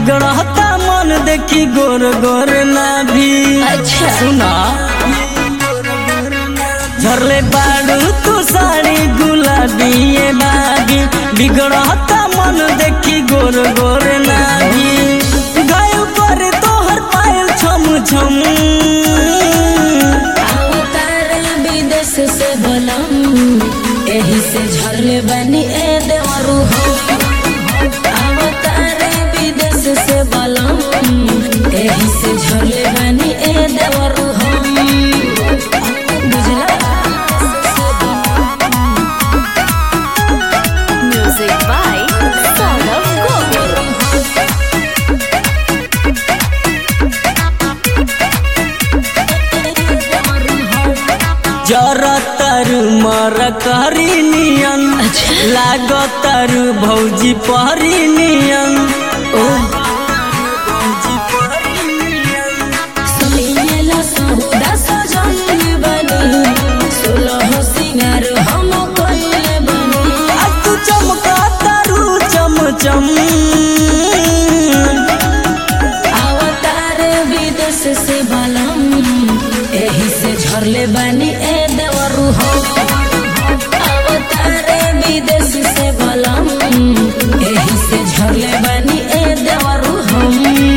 बिगड़ता मन देखी गोर गोर ना भी अच्छा। सुना झरले बाड़ू तू साड़ी गुलाबी ये बागी बिगड़ता मन देखी गोर गोर ना भी गाय पर तोहर पायल छम छम अवतार विदेश से बलम एही से झरले बनी ए देवरू हो अवतार विदेश से बलम एही से झरले बनी ए देवरू हो बुझला Music by Saurav Govind. जरा तरु मर करी नियन लागतारू भौजी पहरी नियन सुनिएला सहुदा सजल बनी सोलह सिंगार हम कइले बनी आ तू चमका तारू चम चम अवतार विदेश से बलम एही से झरले बानी ए देवरू हो अवतार विदेश से बलम एही से झरले बानी ए देवरू हम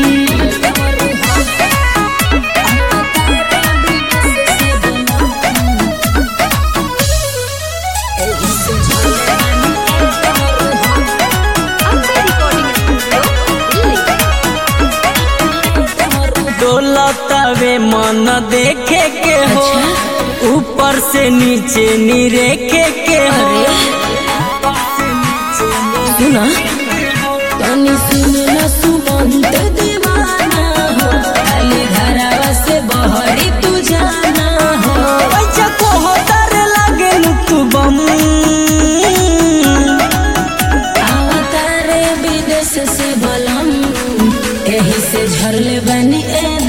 एही से झरले बानी ए देवरू हम Ambe Recording Studio, Delhi. डोलतावे मन देखे के हो ऊपर से नीचे निरेखे के हो सुना तनी सुन न सुमंत दीवाना हो खाली घरवा से बहरी तू जाना हो पैसा को होतर लागे तू बम अवतारे विदेश से बलम एही से झरले बनी ए